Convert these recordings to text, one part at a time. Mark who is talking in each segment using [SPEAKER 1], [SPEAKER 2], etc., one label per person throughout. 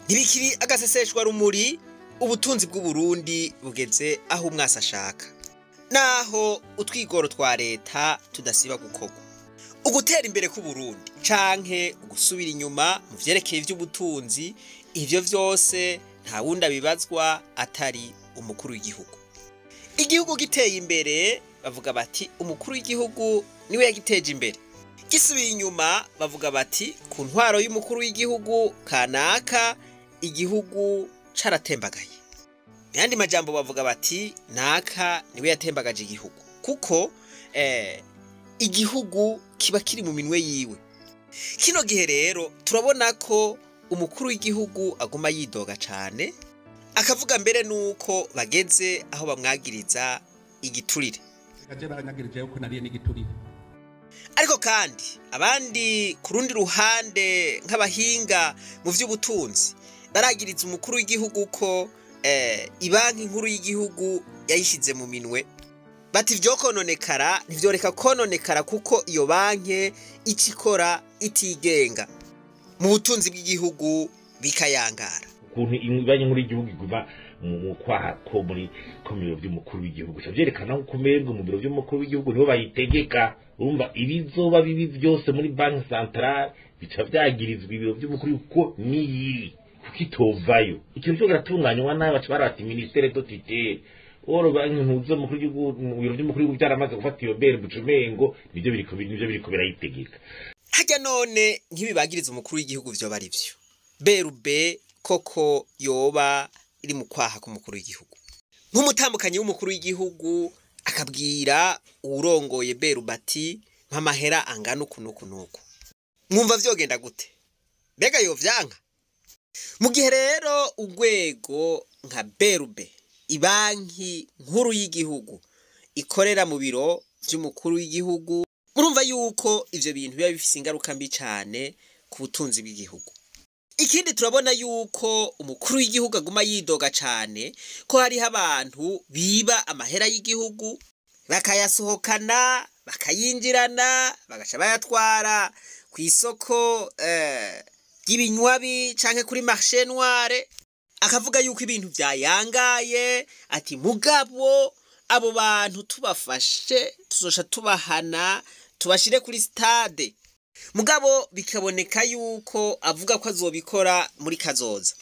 [SPEAKER 1] ntibikiri agaseseshwa rumuri ubutunzi bw'uburundi bugeze aho umwasi ashaka naho utwigoro twa leta tudasiba gukorwa ugutera imbere k'uburundi canke ugusubira inyuma mu vyerekeye ivy'ubutunzi ivyo vyose nta wundi abibazwa atari umukuru w'igihugu igihugu giteye imbere bavuga bati umukuru w'igihugu niwe yagiteje imbere gisubiye inyuma bavuga bati ku ntwaro y'umukuru w'igihugu kanaka igihugu caratembagaye mu yandi majambo bavuga bati naka niwe yatembagaje igihugu kuko eh, igihugu kiba kiri mu minwe yiwe kino gihe rero turabona ko umukuru w'igihugu aguma yidoga cane akavuga mbere nuko bageze aho bamwagiriza igiturire
[SPEAKER 2] kaje baranyagirije yuko nariye n'igiturire
[SPEAKER 1] ariko kandi abandi ku rundi ruhande nk'abahinga mu vy'ubutunzi baragiriza umukuru w'igihugu ko eh, ibanki nkuru y'igihugu yayishize mu minwe bati vyo kononekara ntivyoreka kononekara kuko iyo banki ica ikora itigenga mu butunzi bw'igihugu bikayangara
[SPEAKER 3] ukuntu banki nkuru y'igihugu iguma mu mu kwaha ko muri ko mu biro by'umukuru w'igihugu bica vyerekana ko umengo mu biro by'umukuru w'igihugu niho bayitegeka urumva ibizoba bibi byose muri banki centrale bica vyagirizwa ibiro by'umukuru w'igihugu ko niyiri kuko itovayo ikintu cyo kiratunganywa nabi baca barati ministere do tutelle oro banki ntuzo mukuru w'igihugu mu biro by'umukuru w'igihugu byaramaze gufata iyo bere bucumengo nivyo biriko nivyo biriko birayitegeka
[SPEAKER 1] harya none nk'ibibagiriza umukuru w'igihugu vyoba ari vyo berube koko yoba iri mu kwaha k'umukuru w'igihugu nk'umutambukanyi w'umukuru w'igihugu akabwira uwurongoye berube ati mpamahera angana uku n'uku n'uku mwumva vyogenda gute mbega yovyanka mu gihe rero urwego nka berube ibanki nkuru y'igihugu ikorera mu biro vy'umukuru w'igihugu murumva yuko ivyo bintu biba bifise ingaruka mbi cane ku butunzi bw'igihugu ikindi turabona yuko umukuru w'igihugu aguma yidoga cane ko hariho abantu biba amahera y'igihugu bakayasohokana bakayinjirana bagaca bayatwara ku isoko eh, ry'ibinywabi canke kuri marché noire akavuga yuko ibintu vyayangaye ati mugabo abo bantu tubafashe tuzosha tubahana tubashire kuri stade mugabo bikaboneka yuko avuga ko azobikora muri kazoza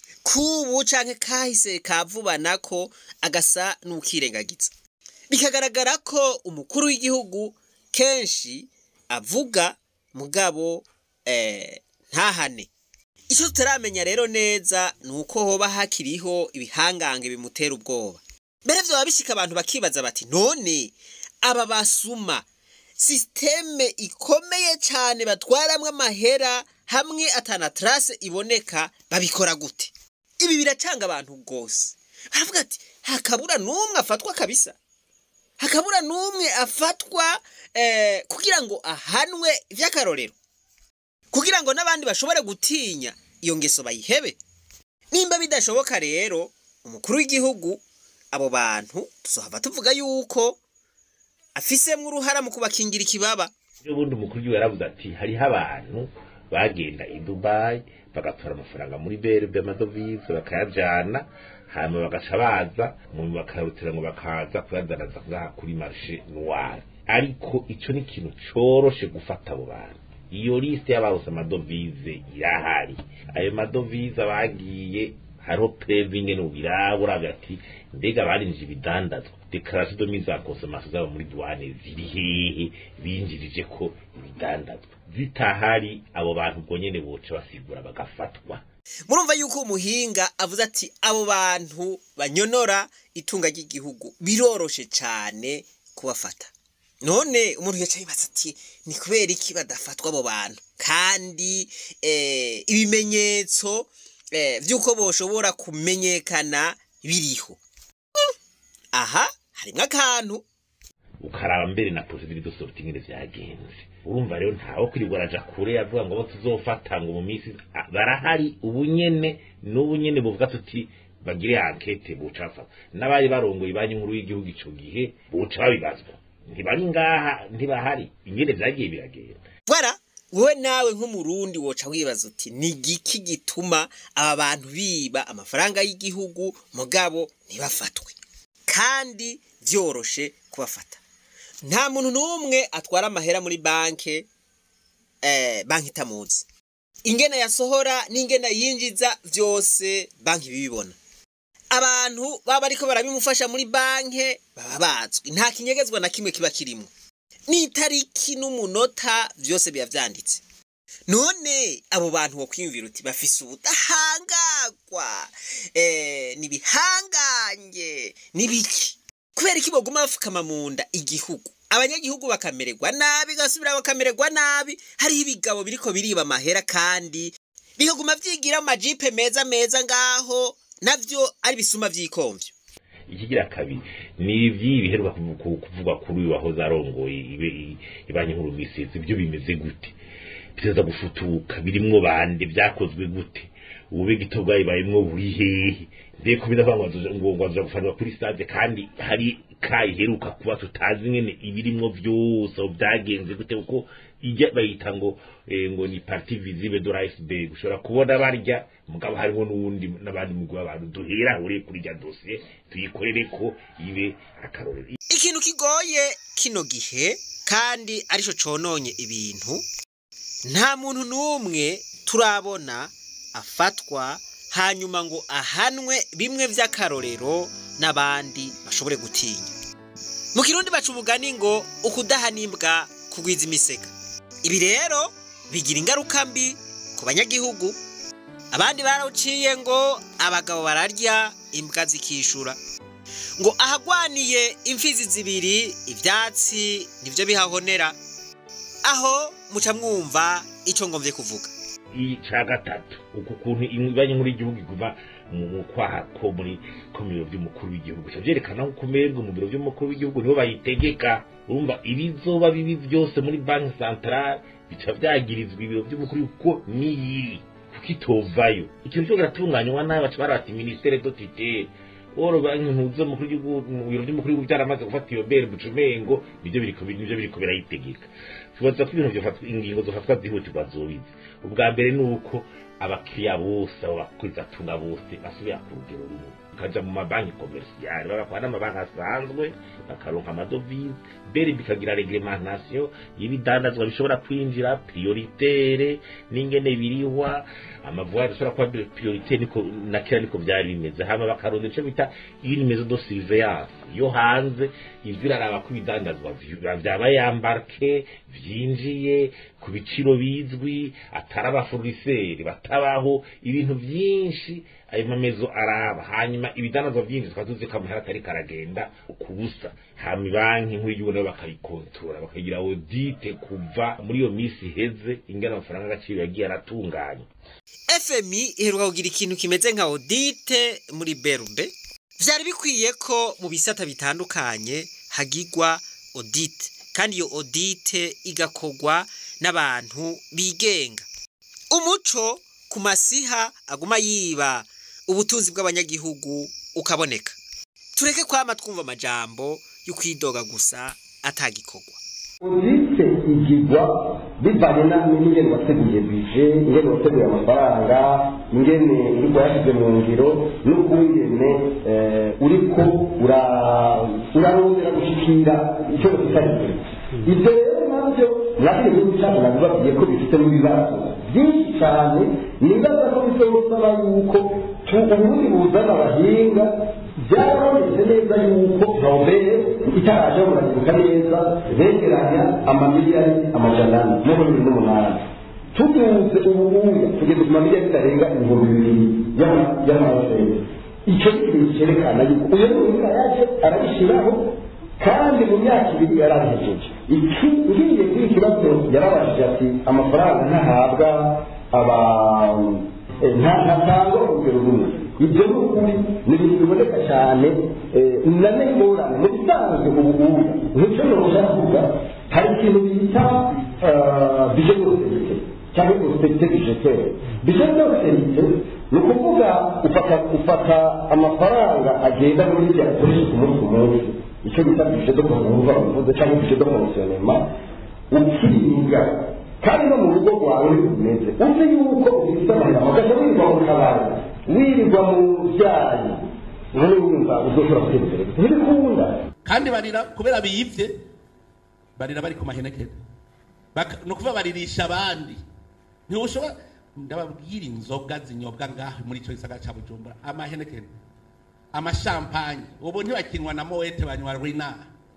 [SPEAKER 1] kubu canke kahise kavubana ko agasa n'ukirengagiza bikagaragara ko umukuru w'igihugu kenshi avuga mugabo eh, ntahane icyo tutaramenya rero neza ni uko hoba hakiriho ibihangange bimutera ubwoba mbere vyoba bishika abantu bakibaza bati none aba basuma sisiteme ikomeye cyane batwaramwo amahera hamwe atana trace iboneka babikora gute ibi biracanga abantu rwose baravuga ati hakabura n'umwe afatwa kabisa hakabura n'umwe afatwa eh, kugira ngo ahanwe vy'akarorero kugira ngo n'abandi bashobore gutinya iyo ngeso bayihebe nimba bidashoboka rero umukuru w'igihugu abo bantu tuzohava tuvuga yuko afisemwo uruhara mu kubakingira ikibaba
[SPEAKER 3] ubundi umukuru w'igihugu yaravuze ati hariho abantu bagenda i dubayi bagatora amafaranga muri berbe amadovize bakayajana hanyuma bagaca baza mu bakarutira ngo bakaza kuyadanaza ngaha kuri marishe noire ariko ico ni ikintu coroshe gufata abo bantu iyo liste y'ababuze amadovize irahari ayo madovize bagiye hariho previnge n'ubirabura hagati mbega barinjije ibidandazwa dekarasiyo de mise en consommation zabo muri douane ziri hehe binjirije ko ibidandazwa zitahari abo bantu ubwo nyene boca basigura bagafatwa
[SPEAKER 1] murumva yuko umuhinga avuze ati abo bantu banyonora itunga ry'igihugu biroroshe cane kubafata none umuntu yaca yibaza ati ni kubera iki badafatwa abo bantu kandi eh, ibimenyetso eh, vy'uko boshobora kumenyekana biriho Mm, aha harimwo akantu
[SPEAKER 3] ukaraba mbere na procedure de sortie ingene vyagenze urumva rero ntawe kwirirwa araja kure avuga ngo abo tuzofata ngo mu minsi ah, barahari ubunyene n'ubunyene buvuga tuti bagire ankete buca bafata n'abari barongoye banki nkuru y'igihugu ico gihe buca babibazwa ntibari ngaha ntibahari ingene vyagiye biragenda
[SPEAKER 1] Voilà wowe nawe nk'umurundi woca wibaza uti ni igiki gituma aba bantu biba amafaranga y'igihugu mugabo ntibafatwe kandi byoroshe kubafata nta muntu n'umwe atwara amahera muri banke eh, banki itamuzi ingene yasohora n'ingene yinjiza vyose banki bibibona abantu baba bariko barabimufasha muri banke baba bazwi nta kinyegezwa na kimwe kiba kirimwo n'itariki n'umunota vyose biba vyanditse none abo bantu wo kwiyumvira uti bafise ubudahangagwa eh, nibihangange nibiki kubera iki boguma bafukama mu nda igihugu abanyagihugu bakamererwa nabi gasubira bakamererwa nabi hariho ibigabo biriko biriba amahera kandi bikaguma vyigira mu majipe meza meza ngaho navyo ari bisuma vy'ikomvyo
[SPEAKER 3] ikigira kabiri ni ivy'iyi biheruka kuvu- ku- kuvugwa kuri uyu wahoze arongoye ibe- i- ibanki nkuru misizi ibyo bimeze gute biteza gufutuka birimwo bande byakozwe gute ubube gito bwayibayemwo buri hehe mbeko bidavuga ngo bazoja- ngo ngo bazoja gufanwa kuri stade kandi hari kayiheruka kuba tutazi nyene ibirimwo vyose aho byagenze gute kuko ijya bayita ngo eh, ngo ni parti visible de l'iceberg ushobora kubona barya mugabo harimo n'uwundi n'abandi mugwi w'abantu duhera uri kuri rya dosiye tuyikorere ko ibe akarorero
[SPEAKER 1] ikintu kigoye kino gihe kandi arico cononye ibintu nta muntu n'umwe turabona afatwa hanyuma ngo ahanwe bimwe vy'akarorero n'abandi bashobore gutinya mu kirundi baca umugani ngo ukudahana imbwa kugwiza imisega ibi rero bigira ingaruka mbi ku banyagihugu abandi barawuciye ngo abagabo bararya imbwa zikishura ngo ahagwaniye imfizi zibiri ivyatsi nivyo bihahonera aho muca mwumva ico ngomvye kuvuga
[SPEAKER 3] ica gatatu uku kuntu ibanki nkuru y'igihugu iguma mu mu kwaha ko muri ko mu biro by'umukuru w'igihugu bica vyerekana ko umengo mu biro by'umukuru w'igihugu niho bayitegeka urumva ibizoba bibi byose muri banki centrale bica vyagirizwa ibiro by'umukuru w'igihugu ko niyiri kuko itovayo ikintu cyo kiratunganywa nabi baca barata ministere do tutelle oro banki ntuzo mukuru w'igihugu mu biro by'umukuru w'igihugu byaramaze gufata iyo bere bucumengo nivyo biriko nivyo biriko birayitegeka tubaza ko ibintu byofatwa ingingo zofatwa zihutirwa zobizi ubwa mbere ni uko abakiriya bose abo bakwizatunga bose basubira ku rugero rumwe bakaja mu mabanki komersiyali bagakora n'amabanki asanzwe bakaronka amadovize beri bikagira reglementation y'ibidandazwa bishobora kwinjira prioritaire n'ingene birihwa amavuari ashobora kuba prioritaire niko na kera niko byari bimeze hama bakaronda ico bita une maison de surveillance yo hanze ivyo iraraba ko ibidandazwa vy- vyabaye embarke vyinjiye ku biciro bizwi atari abaforiseri batabaho ibintu vyinshi ayo mamezo araba hanyuma ibidandazwa vyinshi tukaba tuzi ko amahera atari karagenda ku busa hama ibanki nkuru y'igihugu nabo bakayikontora bakagira audite kuva muri iyo misi iheze ingana amafaranga agaciro yagiye aratunganywa
[SPEAKER 1] fmi iheruka kugira ikintu kimeze nka audite muri berube vyari bikwiye ko mu bisata bitandukanye hagirwa audite kandi iyo audite igakorwa n'abantu bigenga umuco ku masiha aguma yiba ubutunzi bw'abanyagihugu ukaboneka tureke kwama twumva amajambo yo kwidoga gusa atagikorwa
[SPEAKER 4] audite igirwa bivanye na- n'ingene wateguye bije ingene wateguye amafaranga ingene uriko yashyize mu ngiro n'ukungene eh, uriko ura- urarondera gushikira icyo bafitanye ibyo rero nabyo nabyo igihugu cyacu nabibabwiye ko bifitemo ibibazo byinshi cyane nibaza ko bizosaba yuko tu- ubundi buzana abahinga byarabonetse neza yuko nobere itaraje muragibuka neza begeranya amamiliyari amajana ane no muri bibiri n'umunani tuduze ububuya tugeze ku mamiliyari bitarenga ibihumbi bibiri y'ama- y'amadolari icyo ni ikintu cyerekana yuko uyu muhinga yaje arabishyiraho kandi mu myaka ibiri yarabihejeje iki ngiye kuri iki kibazo yarabashije ati amafaranga ntahabwa aba eh, nta- ntatangwa urugero rumwe ibyo ni ukuri ni ibintu biboneka cyane eh, na n'ingorane mu bisanzwe ubu ngubu nk'icyo noroshya kuvuga hari ikintu bita bije d'austerité cyangwa austerité budgétaire bije d'austerité ni ukuvuga ufata ufata amafaranga agenda muri bya akoresha ku munsi ku munsi icyo bita bije de conserva bivuze cyangwa bije de fonctionnement ukiriga kandi no mu rugo rwawe ntikumeze uzi yuko ufite amahera ugaca wirirwa mu kabari wirirwa mu byayi none wumva uzoshobora gutera imbere ntibikunda
[SPEAKER 2] kandi barira kubera biyivye barira bari ku mahenekere Baka- ni ukuvuga baririsha abandi ntiushobora ndababwira inzoga zinyobwa ngaho muri icyo gisagara cya bujumbura amahenekere amashampanye ubu ntibakinwa na moete banywa rina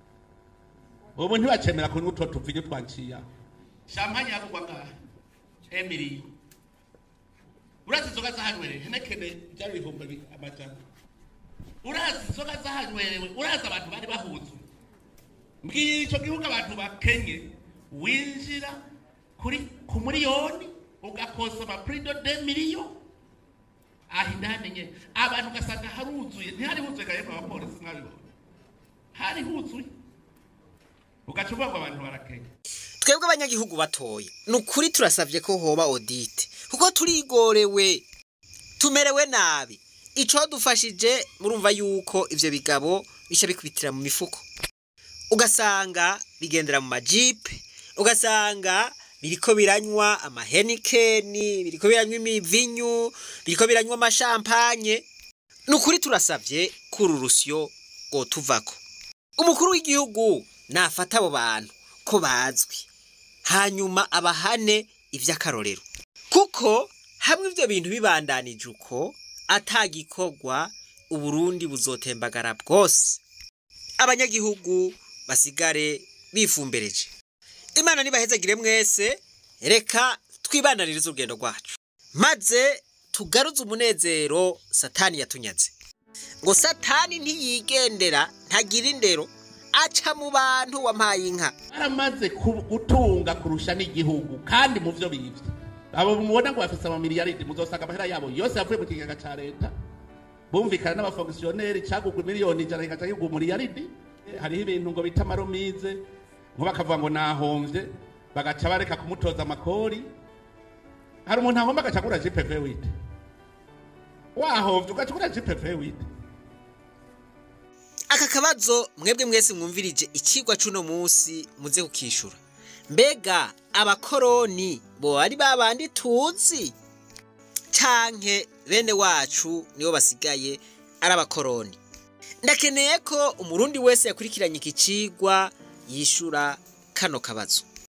[SPEAKER 2] ubu ntibacemera kunywa utwo tuvinyo twanciyaho shampanye yavugwa ngaho emiliyo urazi inzoga zahanywereye henekene byari ibihumbi bi- amajana urazi inzoga zahanywerewe urazi abantu bari bahuzwe mbwira icyo gihugu abantu bakenye winjira kuri ku miliyoni ugakosa amapurido de miliyo aho indani nye abantu ugasanga haruzuye ntihari huzuye gahembe abapolisi mwabibona hari huzuye ugaca uvuga ngo abantu barakenye
[SPEAKER 1] twebwe abanyagihugu batoya ni ukuri turasabye ko hoba odite kuko turigorewe tumerewe nabi ico dufashije murumva yuko ivyo bigabo bica bikubitira mu mifuko ugasanga bigendera mu majipe ugasanga biriko biranywa amahenikeni biriko biranywa imivinyu biriko biranywa amashampanye ni ukuri turasabye ko uru rusyo rwotuvako umukuru w'igihugu nafata abo bantu ko bazwi hanyuma abahane iby'akarorero kuko hamwe ibyo bintu bibandanije uko atagikorwa uburundi buzotembagara bwose abanyagihugu basigare bifumbereje imana nibahezagire mwese reka twibananirize urugendo rwacu maze tugaruze umunezero satani yatunyaze ngo satani ntiyigendera ntagira indero aca mu bantu wampaye inka
[SPEAKER 2] baramaze ku- gutunga kurusha n'igihugu kandi mu byo bivye abo mubona ngo bafise amamiliyaridi muzosanga amahera yabo yose yavuye mu kigega ca leta bumvikana n'abafonkisiyoneri cagugwa miliyoni ijana kigaca kigwa umuliyaridi hariho ibintu ngo bita amaromize nko bakavuga ngo nahomvye bagaca bareka kumutoza amakori hari umuntu ahomba agaca agura gpv wite wahomvye ugaca ugura gpv wite
[SPEAKER 1] aka kabazo mwebwe mwese mwumvirije ikigwa c'uno munsi muze kukishura mbega abakoroni bo ari babandi tuzi canke bene wacu nibo basigaye ari abakoroni ndakeneye ko umurundi wese yakurikiranye iki cigwa yishura kano kabazo